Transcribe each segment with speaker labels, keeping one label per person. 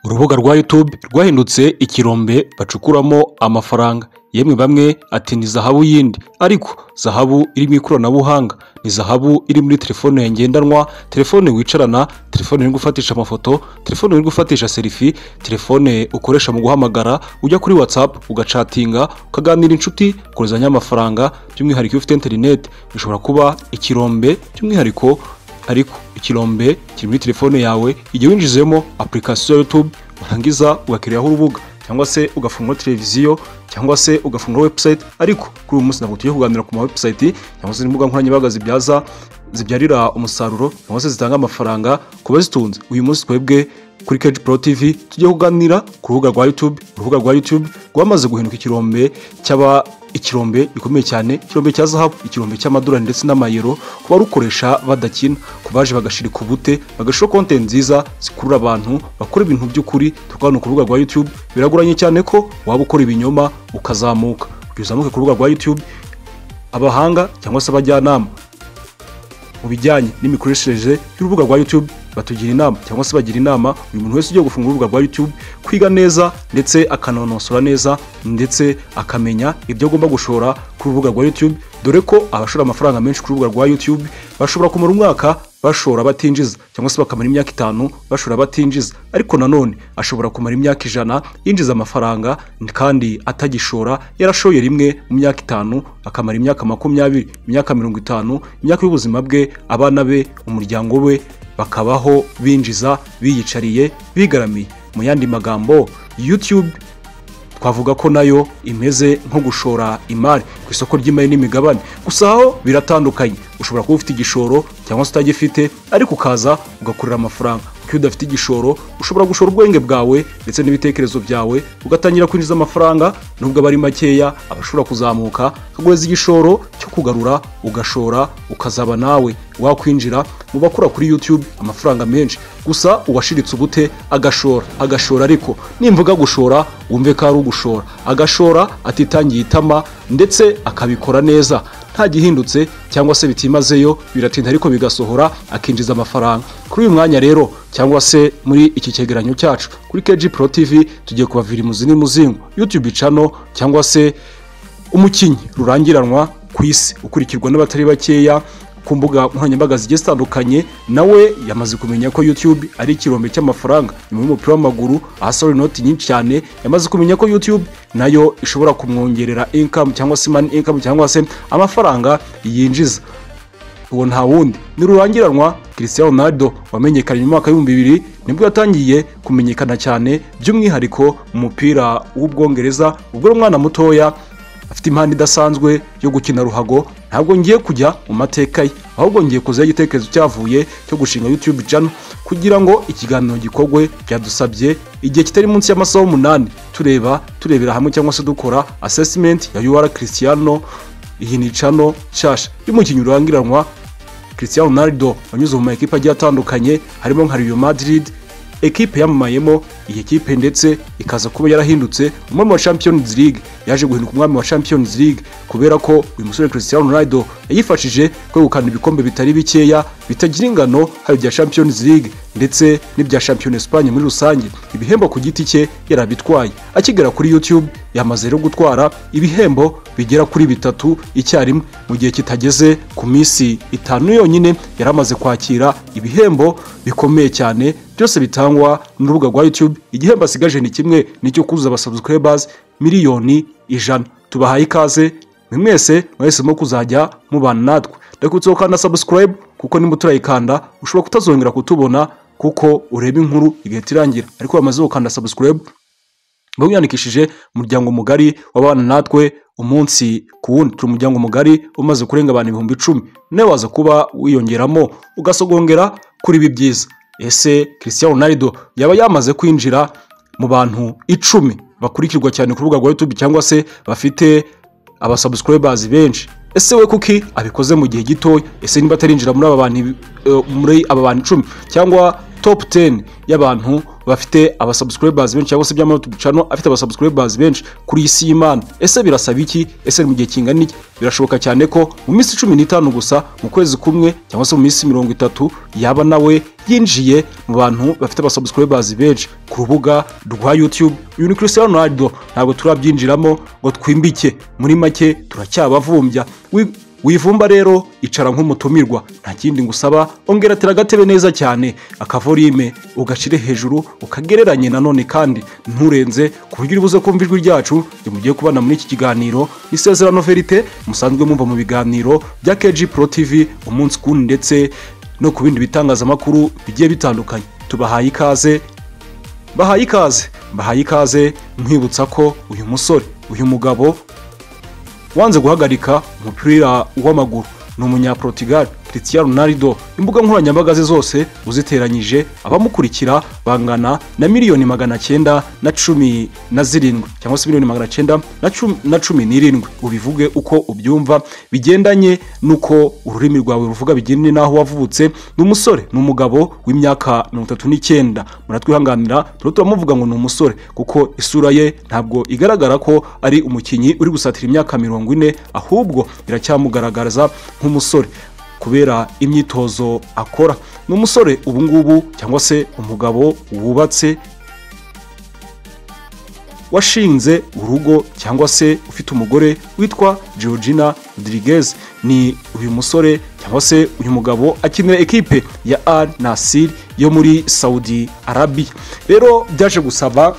Speaker 1: urubuga rwa YouTube rwahindutse ikirombe bacukuramo amafaranga yemwe bamwe ati ni zahabu yindi ariko zahabu iri mu ikoranabuhanga ni zahabu iri muri telefone ngendanwa telefone wicarana telefone iri gufatisha amafoto telefone iri gufatisha serifi telefone ukoresha mu guhamagara ujya kuri whatsapp ugacatinga ukaganira inshuti koherezanya amafaranga by'umwihariko iyo ufite interineti bishobora kuba ikirombe by'umwihariko ariko ikirombe kiri muri telefone yawe igihe winjizemo apurikasiyo ya yutube warangiza ugakiriraho urubuga cyangwa se ugafungura televiziyo cyangwa se ugafungura webusayiti ariko kuri uyu munsi ntabwo tujya kuganira ku mawebusayiti cyangwa se n'imbuga nkoranyambaga zibyaza zibyarira umusaruro cyangwa se zitanga amafaranga ku bazitunze uyu munsi twebwe kuri keji pro tv tujye kuganira ku rubuga rwa youtube urubuga rwa youtube rwamaze guhinduka ikirombe cyaba ikirombe gikomeye cyane ikirombe cya zahabu ikirombe cy'amadolari ndetse n'amayero ku barukoresha badakina ku baje bagashirika ubute bagashira konte nziza zikurura abantu bakora ibintu by'ukuri turwana ku rubuga rwa youtube biragoranye cyane ko waba ukora ibinyoma ukazamuka kugira uzamuke ku rubuga rwa youtube abahanga cyangwa se abajyanama mu bijyanye n'imikoreshereze y'urubuga rwa YouTube batugira inama cyangwa se bagira inama buri muntu wese ugiye gufunga urubuga rwa YouTube kwiga neza ndetse akanonosora neza ndetse akamenya ibyo agomba gushora ku rubuga rwa YouTube dore ko abashora amafaranga menshi ku rubuga rwa YouTube bashobora kumara umwaka bashora batinjiza cyangwa se bakamara imyaka itanu bashora batinjiza ariko nanone ashobora kumara imyaka ijana yinjiza amafaranga kandi atagishora yarashoye rimwe mu myaka itanu akamara imyaka makumyabiri imyaka mirongo itanu imyaka y'ubuzima bwe abana be umuryango we bakabaho binjiza biyicariye bigaramiye mu yandi magambo youtube twavuga ko nayo imeze nko gushora imari ku isoko ry'imari n'imigabane gusa aho biratandukanye ushobora kuba ufite igishoro cyangwa se utagifite ariko ukaza ugakorera amafaranga kuko iyo udafite igishoro ushobora gushora ubwenge bwawe ndetse n'ibitekerezo byawe ugatangira kwinjiza amafaranga nubwo aba ari makeya aba ashobora kuzamuka akaguhereza igishoro cyo kugarura ugashora ukazaba nawe wakwinjira mu bakora kuri youtube amafaranga menshi gusa uwashiritse ubute agashora agashora ariko nimvuga gushora wumve ko ari ugushora agashora atitangiye itama ndetse akabikora neza nta gihindutse cyangwa se bitimazeyo biratinda ariko bigasohora akinjiza amafaranga kuri uyu mwanya rero cyangwa se muri iki cyegeranyo cyacu kuri KG Pro TV tugiye kubavira imuzi n'imuzingo YouTube channel cyangwa se umukinnyi rurangiranwa ku isi ukurikirwa n'abatari bakeya ku mbuga nkoranyambaga zigiye zitandukanye nawe yamaze kumenya ko YouTube ari ikirombe cy'amafaranga nyuma y'umupira w'amaguru ahasohora inoti nyinshi cyane yamaze kumenya ko YouTube nayo ishobora kumwongerera income cyangwa se money income cyangwa se amafaranga yinjiza uwo nta wundi ni rurangiranwa Cristiano Ronaldo wamenyekanye mu mwaka w'ibihumbi bibiri nibwo yatangiye kumenyekana cyane by'umwihariko mu mupira w'ubwongereza ubwo ari umwana mutoya afite impano idasanzwe yo gukina ruhago ntabwo ngiye kujya mu mateka ye ahubwo ngiye kuzaho igitekerezo cyavuye cyo gushinga youtube channel kugira ngo ikiganiro gikorwe byadusabye igihe kitari munsi y'amasaha umunani tureba turebera hamwe cyangwa se dukora assessment ya UR Cristiano iyi ni channel nshasha y'umukinnyi urangiranwa Cristiano Ronaldo wanyuze mu ma ekipe agiye atandukanye harimo nka Real Madrid ekipe yamamayemo iyi kipe ndetse ikaza kuba yarahindutse umwami wa champions league yaje guhinduka umwami wa champions league kubera ko uyu musore cristiano ronaldo yayifashije kwegukana ibikombe bitari bikeya bitagira ingano hari ibya champions league ndetse n'ibya champion espagne muri rusange ibihembo ku giti cye yarabitwaye akigera kuri youtube yamaze rero gutwara ibihembo bigera kuri bitatu icyarimwe mu gihe kitageze ku minsi itanu yonyine yari amaze kwakira ibihembo bikomeye cyane byose bitangwa n'urubuga rwa youtube igihembo asigaje ni kimwe nicyo kuzuza abasubscribers miliyoni ijana tubahaye ikaze mwe mwese mwahisemo kuzajya mubana natwe ndakubitse gukanda subscribe kuko niba uturayikanda ushobora kutazongera kutubona kuko ureba inkuru igihe tirangira ariko wamaze gukanda subscribe mba wiyandikishije umuryango mugari w'abana natwe umunsi ku wundi turi umuryango mugari umaze kurenga abantu ibihumbi icumi nawe waza kuba wiyongeramo ugasogongera kuri ibi byiza ese christian ronaldo yaba yamaze kwinjira mu bantu icumi bakurikirwa cyane ku rubuga rwa youtube cyangwa se bafite abasubscribers benshi ese we kuki abikoze mu gihe gitoya ese niba atarinjira muri aba bantu eh, muri aba bantu icumi cyangwa top 10 y'abantu bafite abasubscribers benshi cyangwa se by'ama YouTube channel afite abasubscribers benshi kuri iyi si y'Imana ese birasaba iki ese ni mu gihe kingana iki birashoboka cyane ko mu minsi cumi n'itanu gusa mu kwezi kumwe cyangwa se mu minsi mirongo itatu yaba nawe yinjiye mu bantu bafite abasubscribers benshi ku rubuga rwa YouTube uyu ni Cristiano Ronaldo ntabwo turabyinjiramo ngo twimbike muri make turacyabavumbya Wi- wivumba rero icara nk'umutumirwa nta kindi ngusaba ongeratira agatebe neza cyane akavorime ugashire hejuru ukagereranye nanone kandi nturenze ku buryo uri buze kumva ijwi ryacu igihe mugiye kubana muri iki kiganiro isezerano verite musanzwe mumva mu biganiro bya KG Pro TV umunsi kundi ndetse no ku bindi bitangazamakuru bigiye bitandukanye tubahaye ikaze bahaye ikaze bahaye ikaze mwibutsa ko uyu musore uyu mugabo wanze guhagarika umupira w'amaguru ni umunyaportugal Cristiano Ronaldo imbuga nkoranyambaga ze zose uziteranyije abamukurikira bangana na miliyoni magana cyenda na cumi na zirindwi cyangwa se miliyoni magana cyenda na cumi- na cumi n'irindwi ubivuge uko ubyumva bigendanye n'uko ururimi rwawe ruvuga bigendanye n'aho wavutse ni umusore ni umugabo w'imyaka mirongo itatu n'icyenda muratwihanganira turiho turamuvuga ngo ni umusore kuko isura ye ntabwo igaragara ko ari umukinnyi uri gusatira imyaka mirongo ine ahubwo iracyamugaragaza nk'umusore kubera imyitozo akora ni umusore ubu ngubu cyangwa se umugabo wubatse washinze urugo cyangwa se ufite umugore witwa Georgina Rodriguez ni uyu musore cyangwa se uyu mugabo akinira ekipe ya Al Nassr yo muri Saudi Arabia rero byaje gusaba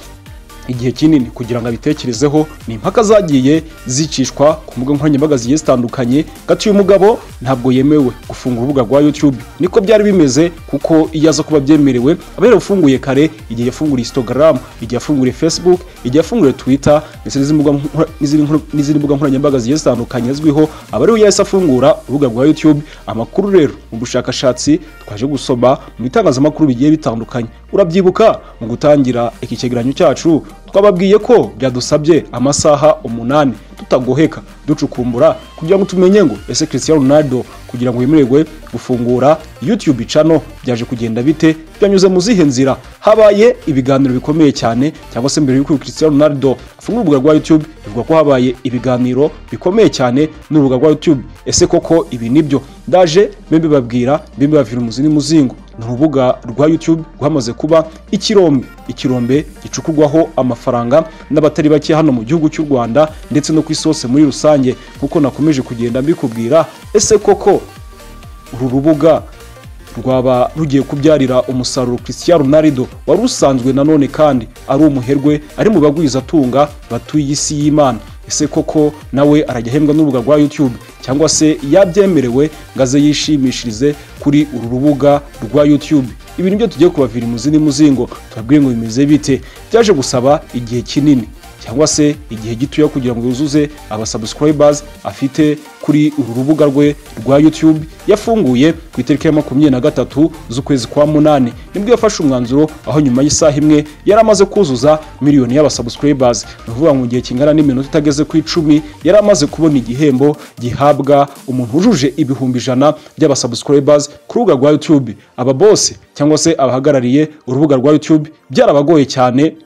Speaker 1: igihe kinini kugira ngo abitekerezeho ni impaka zagiye zicishwa ku mbuga nkoranyambaga zigiye zitandukanye gati uyu mugabo ntabwo yemewe gufunga urubuga rwa YouTube niko byari bimeze kuko iyo aza kuba byemerewe aba yarafunguye kare igihe yafunguriye Instagram igihe yafunguriye Facebook igihe yafunguriye Twitter ndetse n'izindi mbuga nkora- n'izindi nkora- n'izindi mbuga nkoranyambaga zigiye zitandukanye azwiho aba ariwe yahise afungura urubuga rwa YouTube amakuru rero mu bushakashatsi twaje gusoma mu bitangazamakuru bigiye bitandukanye urabyibuka mu gutangira iki cyegeranyo cyacu twababwiye ko byadusabye amasaha umunani tutagoheka ducukumbura kugira ngo tumenye ngo ese Cristiano Ronaldo kugira ngo yemererwe gufungura YouTube channel byaje kugenda bite byanyuze mu zihe nzira habaye ibiganiro bikomeye cyane cyangwa se mbere y'uko Cristiano Ronaldo afungura urubuga rwa YouTube bivugwa ko habaye ibiganiro bikomeye cyane n'urubuga rwa YouTube ese koko ibi nibyo ndaje mbibabwira mbibabwira umuzi n'umuzingo ni urubuga rwa YouTube rwamaze kuba ikirombe ikirombe gicukurwaho amafaranga n'abatari bake hano mu gihugu cy'u Rwanda ndetse no ku isi hose muri rusange nk'uko nakomeje kugenda mbikubwira ese koko uru rubuga rwaba rugiye kubyarira umusaruro Cristiano Ronaldo wari usanzwe nanone kandi ari umuherwe ari mu bagwizatunga batuye isi y'Imana ese koko nawe arajya ahembwa n'urubuga rwa YouTube cyangwa se yabyemerewe ngo aze yishimishirize kuri uru rubuga rwa YouTube ibi nibyo tugiye kubavira imuzi n'umuzingo tubabwiye ngo bimeze bite byaje gusaba igihe kinini cyangwa se igihe gitoya kugira ngo yuzuze abasubscribers afite kuri uru rubuga rwe rwa YouTube yafunguye ku itariki ya makumyabiri na gatatu z'ukwezi kwa munani nibwo yafashe umwanzuro aho nyuma y'isaha imwe yari amaze kuzuza miliyoni y'abasubscribers ni ukuvuga ngo mu gihe kingana n'iminota itageze ku icumi yari amaze kubona igihembo gihabwa umuntu wujuje ibihumbi ijana by'abasubscribers ku rubuga rwa YouTube aba bose cyangwa se abahagarariye urubuga rwa YouTube byarabagoye cyane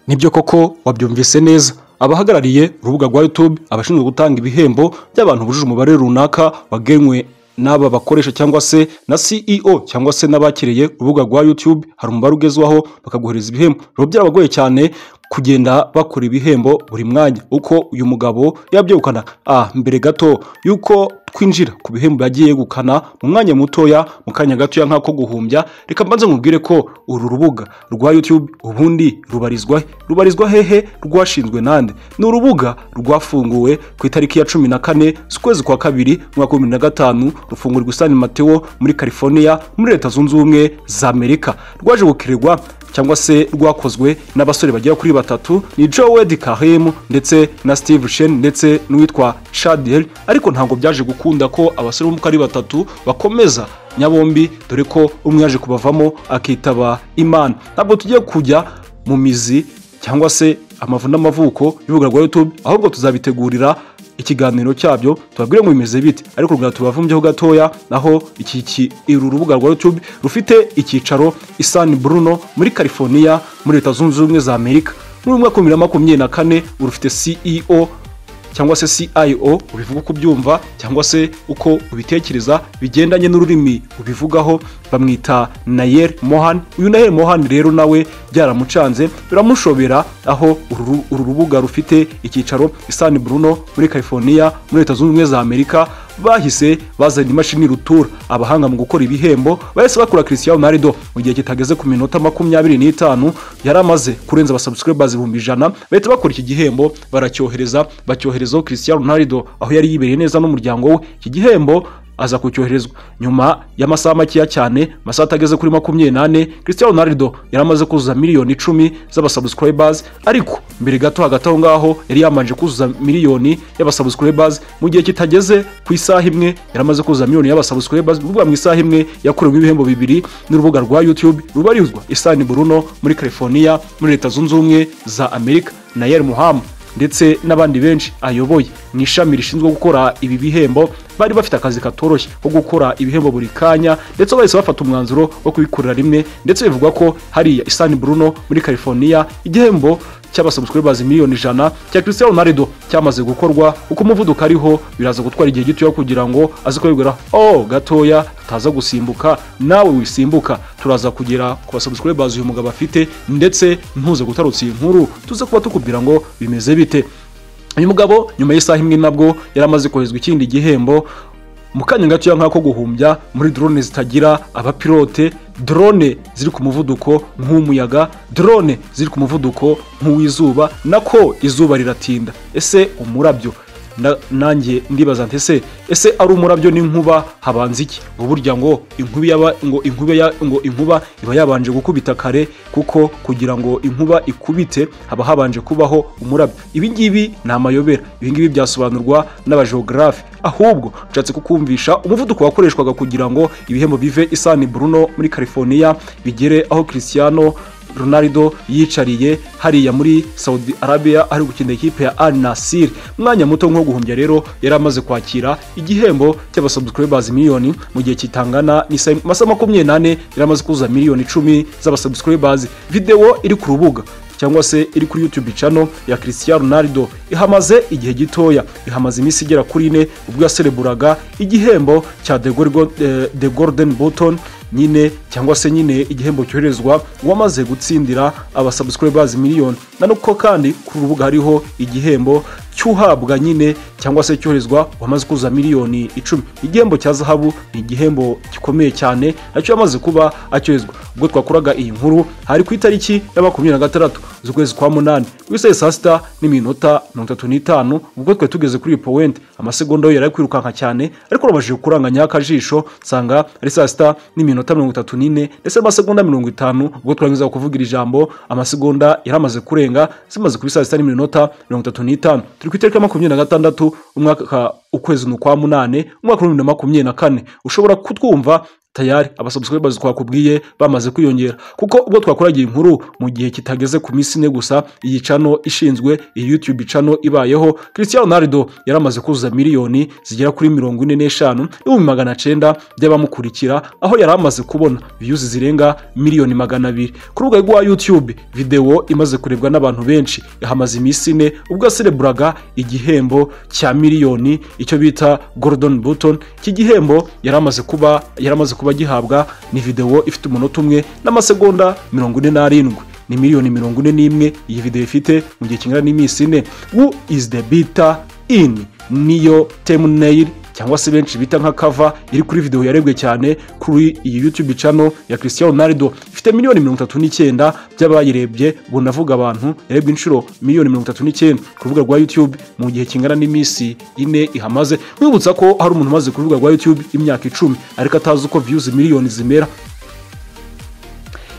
Speaker 1: nibyo koko wabyumvise neza abahagarariye urubuga rwa YouTube abashinzwe gutanga ibihembo by'abantu bujuje umubare runaka wagenwe n'aba bakoresha cyangwa se na CEO cyangwa se n'abakiriye urubuga rwa YouTube hari umubare ugezwaho bakaguhereza ibihembo rero byarabagoye cyane kugenda bakora ibihembo buri mwanya uko uyu mugabo yabyegukana ah mbere gato yuko twinjira ku bihembo yagiye yegukana mu mwanya mutoya mu kanya gatoya nk'ako guhumbya reka mbanze nkubwire ko uru rubuga rwa YouTube ubundi rubarizwa he? rubarizwa hehe rwashinzwe nande ni urubuga rwafunguwe ku itariki ya cumi na kane z'ukwezi kwa kabiri umwaka wa bibiri na gatanu rufungurwa i San Mateo muri California muri leta zunze ubumwe za Amerika rwaje gukirirwa cyangwa se rwakozwe n'abasore bagera kuri batatu ni Joel Karim ndetse na Steve Shen ndetse n'uwitwa Chadel ariko ntabwo byaje gukunda ko abasore bo uko ari batatu bakomeza nyabombi dore ko umwe yaje kubavamo akitaba Imana ntabwo tugiye kujya mu mizi cyangwa se amavu n'amavuko y'urubuga rwa YouTube ahubwo tuzabitegurira ikiganiro cyabyo tubabwire ngo bimeze bite ariko rugana tubavumbyeho gatoya naho iki ki- uru rubuga rwa youtube rufite icyicaro i san bruno muri california muri leta zunze ubumwe za amerika muri umwaka wa bibiri na makumyabiri na kane urufite ceo cyangwa se CIO ubivuga uko ubyumva cyangwa se uko ubitekereza bigendanye n'ururimi ubivugaho bamwita Nayer Mohan uyu Nayer Mohan rero nawe byaramucanze biramushobera aho uru uru rubuga rufite icyicaro i San Bruno muri California muri Leta Zunze Ubumwe za Amerika bahise bazana imashini rutura abahanga mu gukora ibihembo bahise bakora Cristiano Ronaldo mu gihe kitageze ku minota makumyabiri n'itanu yari amaze kurenza abasubscribers ibihumbi ijana bahita bakora iki gihembo baracyohereza bacyoherezaho Cristiano Ronaldo aho yari yibereye neza n'umuryango we iki gihembo aza kucyoherezwa nyuma y'amasaha makeya cyane amasaha atageze kuri makumyabiri n'ane Cristiano Ronaldo yari amaze kuzuza miliyoni icumi z'abasubscribers ariko mbere gato hagati aho ngaho yari yamanje kuzuza miliyoni y'abasubscribers mu gihe kitageze ku isaha imwe yari amaze kuzuza miliyoni y'abasubscribers ni ukuvuga mu isaha imwe yakorewe ibihembo bibiri n'urubuga rwa YouTube rubarizwa i San Bruno muri California muri Leta Zunze Ubumwe za Amerika na Yair Muhammad ndetse n'abandi benshi ayoboye mu ishami rishinzwe gukora ibi bihembo bari bafite akazi katoroshye ko gukora ibihembo buri kanya ndetse bahise bafata umwanzuro wo kubikorera rimwe ndetse bivugwa ko hariya i San Bruno muri California igihembo cy'abasubscribers miliyoni ijana cya Cristiano Ronaldo cyamaze gukorwa uko umuvuduko ariho biraza gutwara igihe gitoya kugira ngo aze kubibwira oh gatoya ataza gusimbuka nawe wisimbuka turaza kugera ku basubscribers uyu mugabo afite ndetse ntuze gutarutsa iyi nkuru tuze kuba tukubwira ngo bimeze bite uyu mugabo nyuma y'isaha imwe nabwo yari amaze koherezwa ikindi gihembo mu kanya gatoya nk'ako guhumbya muri drone zitagira abapilote drone ziri ku muvuduko nk'umuyaga drone ziri ku muvuduko nk'uw'izuba nako izuba riratinda ese umurabyo na- nanjye ndibaza nti ese ese ari umurabyo n'inkuba habanza iki ngo burya ngo inkuba yaba- ngo inkuba ya- ngo inkuba iba yabanje gukubita kare kuko kugira ngo inkuba ikubite haba habanje kubaho umurabyo ibi ngibi ni amayobera ibi ngibi byasobanurwa n'abajogarafe ahubwo nshatse kukumvisha umuvuduko wakoreshwaga kugira ngo ibihembo bive i San Bruno muri California bigere aho Cristiano Ronaldo yicariye hariya muri Saudi Arabia ari gukina ikipe ya Al Nassr umwanya muto nko guhumbya rero yari amaze kwakira igihembo cy'abasubscribers miliyoni mu gihe kitangana n'isa- amasaha makumyabiri n'ane yari amaze kuzuza miliyoni icumi z'abasubscribers video iri ku rubuga cyangwa se iri kuri YouTube channel ya Cristiano Ronaldo ihamaze igihe gitoya ihamaze iminsi igera kuri ine ubwo yasereburaga igihembo cya The Golgo- eh, The Golden Button nyine cyangwa se nyine igihembo cyoherezwa uwamaze gutsindira abasubscribers miliyoni nanuko kandi ku rubuga hariho igihembo cy'uhabwa nyine cyangwa se cyoherezwa uwamaze kuzuza miliyoni icumi igihembo cya zahabu ni igihembo gikomeye cyane nacyo yamaze kuba acyoherezwa ubwo twakoraga iyi nkuru hari ku itariki ya makumyabiri na gatandatu z'ukwezi kwa munani ku isaha ya saa sita n'iminota mirongo itatu n'itanu ubwo twari tugeze kuri iyi powenti amasegonda yo yari ari kwirukanka cyane ariko urabashije kuranganya akajisho nsanga ari saa sita n'iminota mirongo itatu n'ine ndetse n'amasegonda mirongo itanu ubwo twarangiza kuvuga iri jambo amasegonda yari amaze kurenga zimaze kuri saa sita n'iminota mirongo itatu n'itanu turi ku itariki ya makumyabiri na gatandatu umwaka ukwezi ni ukwa munane umwaka w'ibihumbi bibiri na makumyabiri na kane ushobora kutwumva tayari abasubscribers twakubwiye bamaze kwiyongera kuko ubwo twakoragiye inkuru mu gihe kitageze ku minsi ine gusa iyi cano ishinzwe iyi youtube cano ibayeho Cristiano Ronaldo yaramaze kuzuza miliyoni zigera kuri mirongo ine n'eshanu n'ibihumbi magana cenda by'abamukurikira aho yari amaze kubona views zirenga miliyoni magana abiri ku rubuga rwa youtube video imaze kurebwa n'abantu benshi yahamaze iminsi ine ubwo yasereburaga igihembo cya miliyoni icyo bita Gordon Button iki gihembo yari amaze kuba yari amaze kuba gihabwa ni video ifite umunota umwe n'amasegonda mirongo ine n'arindwi ni miliyoni mirongo ine n'imwe iyi video ifite mu gihe kingana n'iminsi ine who is the beater in niyo thumbnail cyangwa se benshi bita nka kava iri kuri video yarebwe cyane kuri iyi YouTube channel ya Cristiano Ronaldo ifite miliyoni mirongo itatu n'icyenda by'abayirebye ubwo ndavuga abantu yarebwe inshuro miliyoni mirongo itatu n'icyenda ku rubuga rwa YouTube mu gihe kingana n'iminsi ine ihamaze nkwibutsa ko hari umuntu umaze ku rubuga rwa YouTube imyaka icumi ariko atazi uko views miliyoni zimera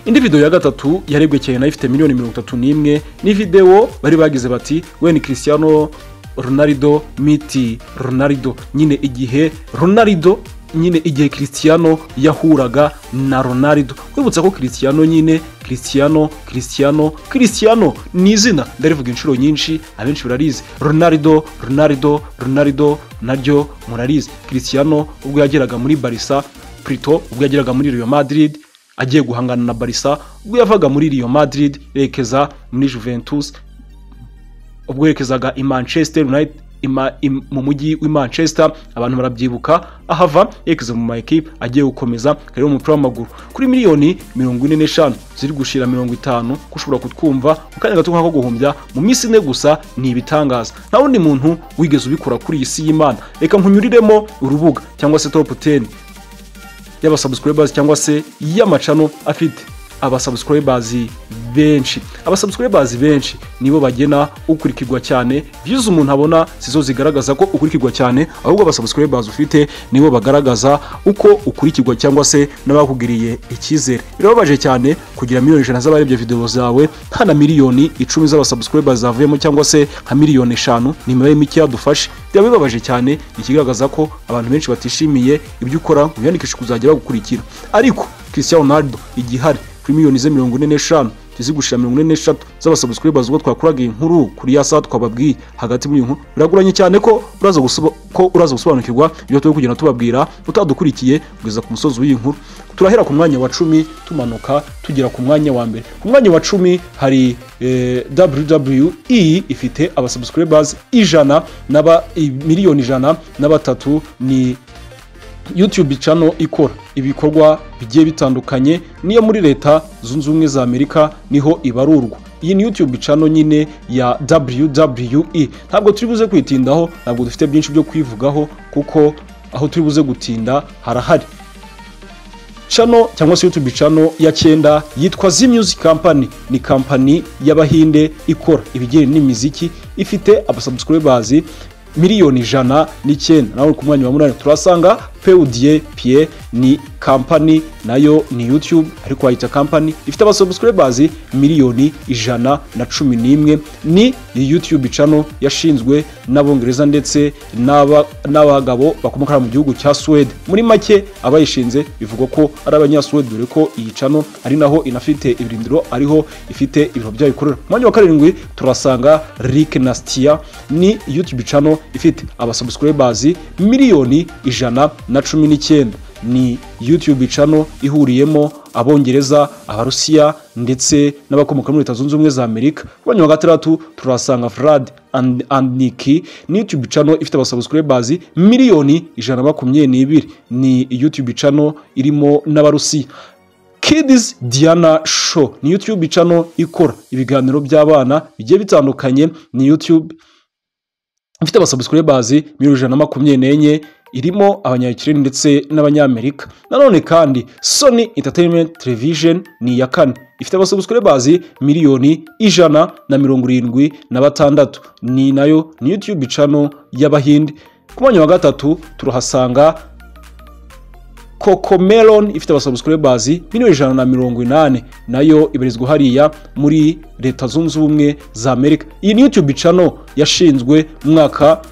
Speaker 1: indi video ya gatatu yarebwe cyane nayo ifite miliyoni mirongo itatu n'imwe ni video bari bagize bati weni Cristiano Ronaldo miti Ronaldo nyine igihe Ronaldo nyine igihe christiano yahuraga na ronaldo wibutsa ko christiano nyine christiano christiano christiano ni izina ndarivuga inshuro nyinshi abenshi bararizi ronaldo ronaldo ronaldo naryo murarizi christiano ubwo yageraga muri barisa prito ubwo yageraga muri real madrid agiye guhangana na barisa ubwo yavaga muri real madrid yerekeza muri juventus ubwo yerekezaga i manchester united ima- im- mu mujyi w'i manchester abantu barabyibuka ahava yerekeza mu maekipe agiye gukomeza kariho umupira w'amaguru kuri miliyoni mirongo ine n'eshanu ziri gushira mirongo itanu ko ushobora kutwumva mu kanya gato nk'ako guhumbya mu minsi ine gusa ni ibitangaza nta wundi muntu wigeze ubikora kuri iyi si y'imana reka nkunyuriremo urubuga cyangwa se top 10 y'abasubscribers cyangwa se y'amacano afite abasubscribers benshi abasubscribers benshi nibo bagena ukurikirwa cyane views umuntu abona sizo zigaragaza ko ukurikirwa cyane ahubwo abasubscribers ufite nibo bagaragaza uko ukurikirwa cyangwa se n'abakugiriye icyizere birababaje cyane kugira miliyoni ijana z'abarebye videwo zawe nta na miliyoni icumi z'abasubscribers zavuyemo cyangwa se nka miliyoni eshanu ni imibare mike yadufashe byaba bibabaje cyane ikigaragaza ko abantu benshi batishimiye ibyo ukora mu byandikisha kuzajya bagukurikira ariko christian ronaldo igihe ari kuri miliyoni ze mirongo ine n'eshanu izigushira mirongo ine n'eshatu z'abasubscribers ubwo twakuraga iyi nkuru kuri ya saa twababwiye hagati muri iyi nkuru biragoranye cyane ko uraza gusoba- ko uraza gusobanukirwa ibyo turi kugenda tubabwira utadukurikiye kugeza ku musozi w'iyi nkuru turahera ku mwanya wa cumi tumanuka tugera ku mwanya wa mbere ku mwanya wa cumi hari eh, wwe ifite abasubscribers ijana n'aba i- miliyoni ijana na batatu ni youtube channel ikora ibikorwa bigiye bitandukanye niyo muri leta zunze ubumwe za amerika niho ibarurwa iyi ni youtube channel nyine ya wwe ntabwo turi buze kwitindaho ntabwo dufite byinshi byo kwivugaho kuko aho turi buze gutinda harahari channel cyangwa se youtube channel ya cyenda yitwa Z Music Company ni kampani y'abahinde ikora ibijyanye n'imiziki ifite abasubscribers miliyoni ijana n'icyenda nawe ku mwanya wa munani turasanga PewDie Pie ni kampani nayo ni YouTube ariko wayita kampani ifite abasubscribers miliyoni ijana na cumi n'imwe ni iyi YouTube channel yashinzwe n'abongereza ndetse n'aba- n'abagabo bakomoka mu gihugu cya Swede muri make abayishinze bivugwa ko ari abanyasuwede dore ko iyi cano ari naho inafite ibirindiro ariho ifite ibiro byayo ikorera mu mwanya wa karindwi turasanga Rick Nastia ni YouTube channel ifite abasubscribers miliyoni ijana na cumi n'icyenda ni YouTube channel ihuriyemo abongereza abarusiya ndetse n'abakomoka muri leta zunze ubumwe za amerika ku mwanya wa gatandatu turasanga Vlad And- andiki ni youtube channel ifite abasubscribers miliyoni ijana na makumyabiri n'ibiri ni youtube channel irimo n'abarusiya Kids Diana Show ni YouTube channel ikora ibiganiro by'abana bigiye bitandukanye ni YouTube ifite abasubscribers miliyoni ijana na makumyabiri n'enye irimo abanyayikireni ndetse n'abanyamerika nanone kandi Sony Entertainment Television ni iya kane ifite abasubscribers miliyoni ijana na mirongo irindwi na batandatu ni nayo ni YouTube channel y'abahinde ku mwanya wa gatatu turahasanga Cocomelon ifite abasubscribers miliyoni ijana na mirongo inani nayo ibarizwa hariya muri leta zunze ubumwe za amerika iyi ni youtube channel yashinzwe mu mwaka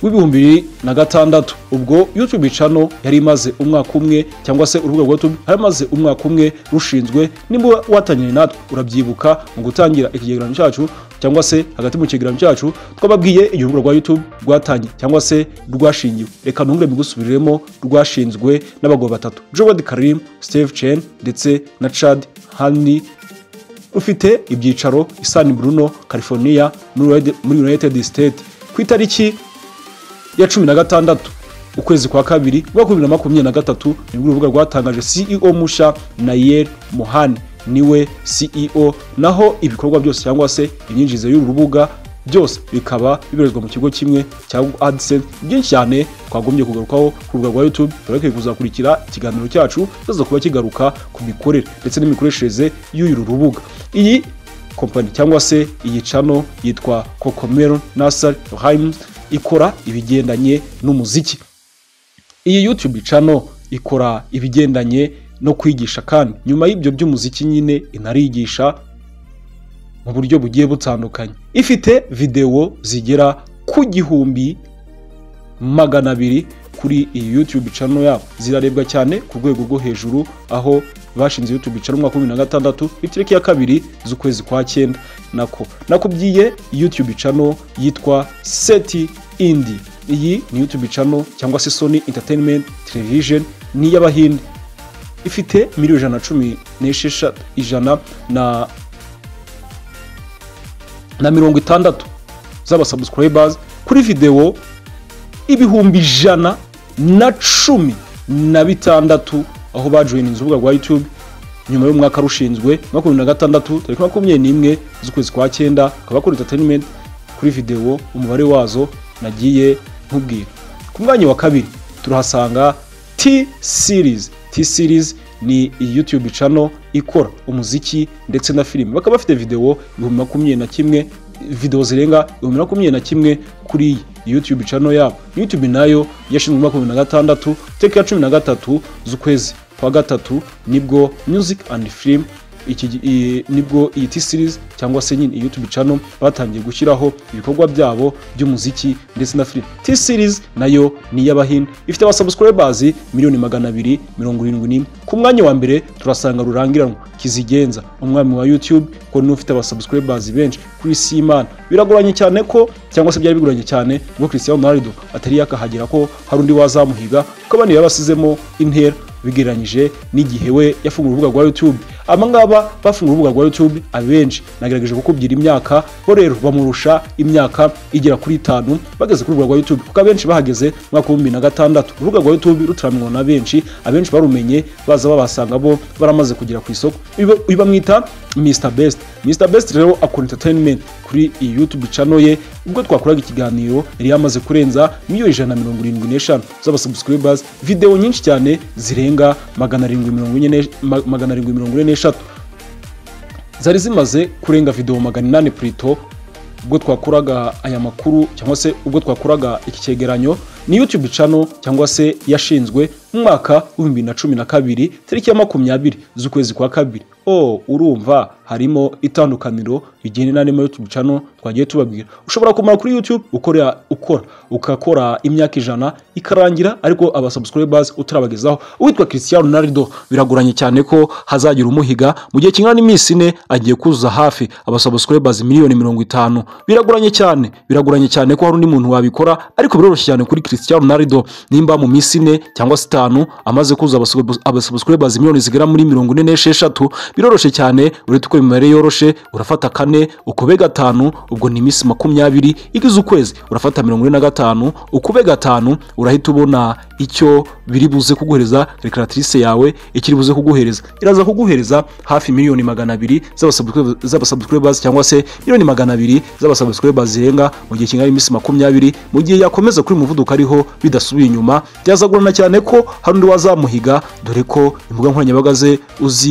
Speaker 1: w'ibihumbi bibiri na gatandatu ubwo youtube channel yari imaze umwaka umwe cyangwa se urubuga rwa youtube yari imaze umwaka umwe rushinzwe nimba watangiranye natwe urabyibuka mu gutangira ikigereranyo cyacu cyangwa se hagati mu kigereranyo cyacu twababwiye igihe urubuga rwa youtube rwatangiye cyangwa se rwashingiwe reka ntungure mbigusubiriremo rwashinzwe n'abagabo batatu Jowad Karim, Steve Chen ndetse na Chad Hani rufite ibyicaro i San Bruno, California muri United- muri United States ku itariki ya cumi na gatandatu ukwezi kwa kabiri umwaka bibiri na makumyabiri na gatatu nibwo urubuga rwatangaje ceo musha nayel mohani niwe ceo naho ibikorwa byose cyangwa se imyinjirize y'uru rubuga byose bikaba bibarizwa mu kigo kimwe cya adsense byinshi cyane twagombye kugarukaho ku rubuga rwa youtube turakwiye kuzakurikira ikiganiro cyacu kizaza kuba kigaruka ku mikorere ndetse n'imikoreshereze y'uru rubuga iyi kompanyi cyangwa se iyi cano yitwa kokomero nasari haimu ikora ibigendanye n'umuziki iyi youtube channel ikora ibigendanye no kwigisha kandi nyuma y'ibyo by'umuziki nyine inarigisha mu buryo bugiye butandukanye ifite videwo zigera ku gihumbi magana abiri kuri iyi YouTube channel yabo zirarebwa cyane ku rwego rwo hejuru aho bashinze YouTube channel mu mwaka wa bibiri na gatandatu itariki ya kabiri z'ukwezi kwa cyenda nako nakubwiye YouTube channel yitwa Seti Indi iyi ni YouTube channel cyangwa se Sony Entertainment Television ni iy'Abahinde ifite miliyoni ijana na cumi n'esheshatu ijana na na mirongo itandatu z'abasubscribers kuri videwo ibihumbi ijana na cumi na bitandatu aho bajoyininze urubuga rwa YouTube nyuma y'umwaka rushinzwe makumyabiri na gatandatu tariki makumyabiri n'imwe z'ukwezi kwa cyenda akaba kuri entertainment kuri videwo umubare wazo nagiye nkubwira ku mwanya wa kabiri turahasanga T series T series ni YouTube channel ikora umuziki ndetse na filime bakaba bafite video ibihumbi makumyabiri na kimwe video zirenga ibihumbi makumyabiri na kimwe kuri iyi YouTube channel yabo YouTube nayo yashinzwe muri makumyabiri na gatandatu iteka ya cumi na gatatu z'ukwezi kwa gatatu nibwo music and film iki i- nibwo iyi T series cyangwa se nyine iyi YouTube channel batangiye gushyiraho ibikorwa byabo by'umuziki ndetse na film. T series nayo ni iy'Abahinde ifite abasubscribers miliyoni magana abiri mirongo irindwi n'imwe. Ku mwanya wa mbere turasanga rurangiranwa kizigenza umwami wa YouTube ko niwe ufite abasubscribers benshi kuri Simana. Biragoranye cyane ko cyangwa se byari bigoranye cyane ngo Cristiano Ronaldo atari yakahagera ko hari undi wazamuhiga ko abandi babasizemo intera bigereranyije n'igihe we yafunguye urubuga rwa YouTube aba ngaba bafunguye urubuga rwa YouTube abenshi nagerageje kukubwira imyaka bo rero bamurusha imyaka igera kuri itanu bageze ku rubuga rwa YouTube kuko abenshi bahageze mu mwaka wa bibiri na gatandatu urubuga rwa YouTube rutaramenywa na benshi abenshi barumenye baza babasanga bo baramaze kugera ku isoko Ibi- ibi bamwita Mr Best Mr Best rero akora entertainment kuri iyi YouTube channel ye ubwo twakoraga ikiganiro yari yamaze kurenza miliyoni ijana na mirongo irindwi n'eshanu z'abasubscribers videwo nyinshi cyane zirenga magana arindwi mirongo ine n'esh- ma- magana arindwi mirongo ine n'eshatu zari zimaze kurenga videwo magana inani purito ubwo twakoraga aya makuru cyangwa se ubwo twakoraga iki cyegeranyo ni YouTube channel cyangwa se yashinzwe mu mwaka wa bibiri na cumi na kabiri tariki ya makumyabiri z'ukwezi kwa kabiri oh urumva harimo itandukaniro rigenda n'andi ma YouTube channel twagiye tubabwira ushobora kumara kuri YouTube ukora ukora ukakora imyaka ijana ikarangira ariko abasubscribers utarabagezaho uwitwa Cristiano Ronaldo biragoranye cyane ko hazagira umuhiga mu gihe kingana n'iminsi ine agiye kuzuza hafi abasubscribers miliyoni mirongo itanu biragoranye cyane biragoranye cyane ko hari undi muntu wabikora ariko biroroshye cyane kuri Cristiano Ronaldo nimba mu minsi ine cyangwa se itanu amaze kuzuza abasub- abasubscribers miliyoni zigera muri mirongo ine n'esheshatu biroroshye cyane uretse uko imibare yoroshe urafata kane ukube gatanu ubwo ni iminsi makumyabiri igize ukwezi urafata mirongo ine na gatanu ukube gatanu urahita ubona icyo biri buze kuguhereza rekaratrice yawe ikiri buze kuguhereza iraza kuguhereza hafi miliyoni magana abiri z'abasubscribe- z'abasubscribers cyangwa se miliyoni magana abiri z'abasubscribers zirenga mu gihe kingana n'iminsi makumyabiri mu gihe yakomeza kuri uyu muvuduko ariho bidasubiye inyuma byazagorana cyane ko hari undi wazamuhiga dore ko imbuga nkoranyambaga ze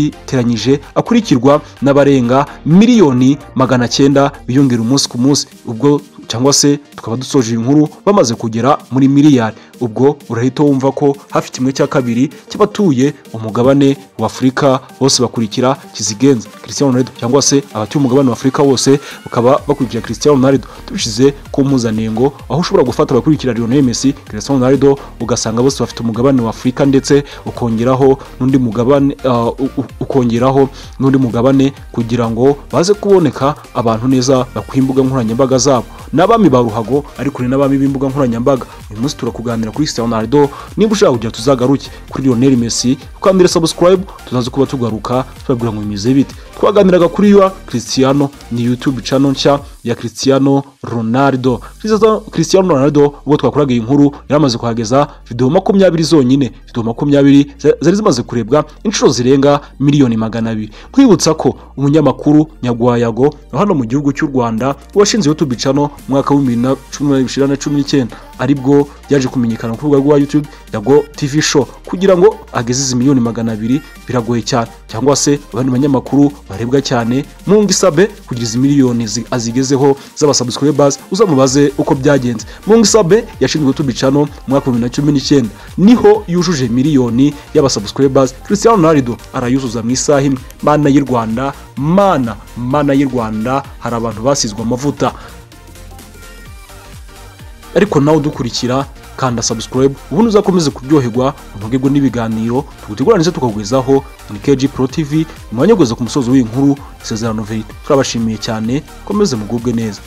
Speaker 1: uziteranyije akurikirwa n'abarenga miliyoni magana cyenda biyongera umunsi ku munsi ubwo cyangwa se tukaba dusoje iyi nkuru bamaze kugera muri miliyari ubwo urahita wumva ko hafi kimwe cya kabiri cy'abatuye umugabane wa afurika bose bakurikira kizigenza christian ronaldo cyangwa se abatuye umugabane wa afurika bose bakaba bakurikira christian ronaldo tubishyize ku mpuzanengo aho ushobora gufata abakurikira lionel messi christian ronaldo ugasanga bose bafite umugabane wa afurika ndetse ukongeraho n'undi mugabane ah, u- u- ukongeraho n'undi mugabane kugira ngo baze kuboneka abantu neza bakuye imbuga nkoranyambaga zabo n'abami ba ruhago ariko ni n'abami b'imbuga nkoranyambaga uyu munsi turakuganira kuri Cristiano Ronaldo niba ushaka kugira tuzagaruke kuri Lionel Messi ukambira subscribe tuzaze kuba tugaruka tubabwira ngo bimeze bite twaganiraga kuri wa Cristiano ni YouTube channel nshya ya Cristiano Ronaldo Cristiano- Cristiano Ronaldo ubwo twakoraga iyi nkuru yaramaze kuhageza video makumyabiri zonyine video makumyabiri za- zari zimaze kurebwa inshuro zirenga miliyoni magana abiri nkwibutsa ko umunyamakuru nyagwayago wa hano mu gihugu cy'u Rwanda washinze YouTube channel mu mwaka wa 2019 aribwo yaje kumenyekana ku rubuga rwa YouTube yago TV show kugira ngo ageze izi miliyoni magana abiri biragoye cyane cyangwa se abandi banyamakuru barebwa cyane mwumva isabe kugira izi miliyoni zi- azigezeho z'abasubscribers uzamubaze uko byagenze mwumva isabe yashinzwe YouTube channel mu mwaka wa 2019 niho yujuje miliyoni y'abasubscribers Cristiano Ronaldo arayuzuza mu isaha imwe mana y'u Rwanda mana mana y'u Rwanda hari abantu basizwe amavuta ariko nawe udukurikira kanda subscribe ubundi uzakomeze kuryoherwa untugirwe n'ibiganiro tuguteguranize tukagwizaho ni KG Pro TV mwanya kugeza ku musozo w'iyi nkuru isezerano veri turabashimiye cyane komeze mugubwe neza